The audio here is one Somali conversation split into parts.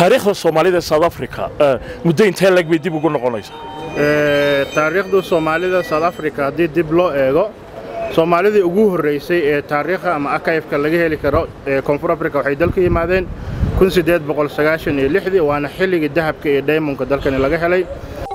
taariikhda soomaalida ee south africa muddo intee lag bay dib ugu noqonaysaa taariikhda soomaalida south africa haddii dib loo eego soomaalidii ugu horraysay ee taariikha ama akayfka laga heli karo ee koonfur africa waxay dalka yimaadeen waana xilligii dahabka iyo daymonka dalkani laga helay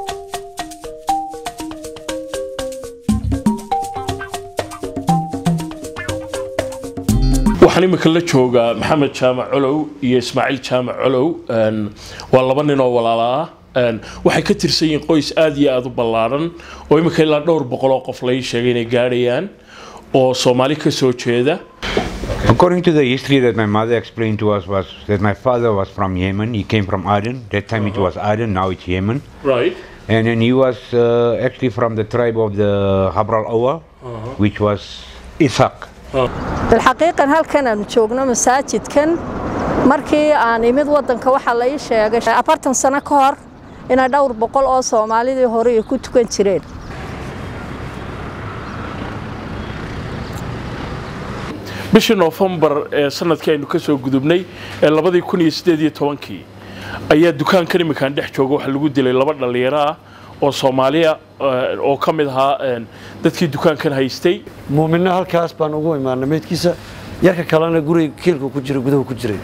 waxaan imika la joogaa maxamed jaamac colow iyo ismaaciil jaamac colow waa laba nin oo walaala ah waxay ka tirsan yihiin qoys aad iyo aad u ballaaran oo imika ilaa dhowr boqol oo qof lai sheegay inay gaadhayaan oo soomaali ka soo jeeda According to the history that my mother explained to us was that my father was from Yemen. He came from Aden. That time it was Aden, now it's Yemen. right And then he was uh, actually from the tribe of the Habral Awa, which was Ishaq. bilxaqiiqan halkan aanu joogno masaajidkan markii aan imid waddanka waxaa la ii sheegay afartan sano ka hor inay dhowr boqol oo soomaalidii hore ay ku tukan jireen bishii noofembar ee sanadkii aynu ka soo gudubnay ee labadii kun iyo siddeed iyo tobankii ayaa dukaankan imikaan dhex jooga waxaa lagu dilay laba dhallinyaro ah oo soomaaliya oo ka mid ahaa dadkii dukaankan haystay muuminna halkaas baan ugu imaanay meydkiisa yarka kalena guriga kiilku ku jira gudahu ku jiray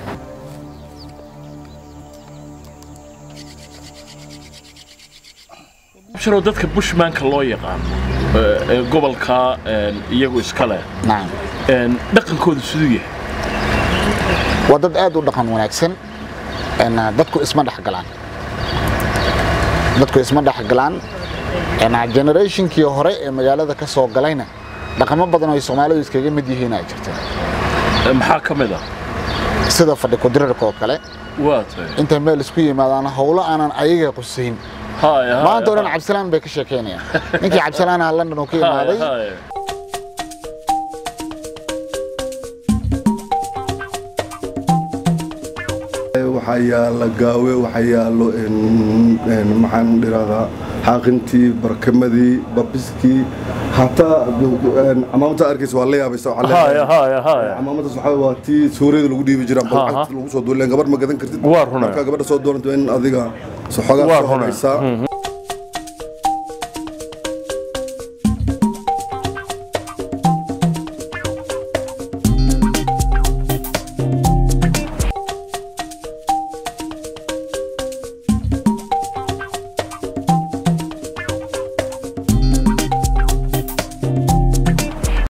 shiro dadka bushmanka loo yaqaan ee gobolka iyagu iska leh dhaqankoodu siduu yahay waa dad aad u dhaqan wanaagsan dadku isma dhexgalaan dadku isma dhexgalaan generationkii hore ee magaalada ka soo galayna dhaqamo badan oo ay soomaalidu iskaga mid yihiin ay jirta maxaa ka mid ah sida fadhi kudirarka oo kale waa tahay intay meel isku yimaadaan howlo aanan ayaga qusayn haya maanta o dhan cabdisalaan bay ka sheekaynayaan ninkii cabdisalaan aha london uu ka imaaday waxaa yaala gaawe waxaa yaalo maxaan dhiraahdaa xaaqintii barkamadii babiskii hataa camaamada arkaysa waa la yaabaysa haya haya haya camaamadaas waxaa waa tii suuriyada lagu dhiibi jira Ha, ha. balcagta lagu soo duuleen gabar ma gadan kartid Waa runaa. markaa gabadha soo doonto in adiga Waa soxogaa soo runaa. horaysaa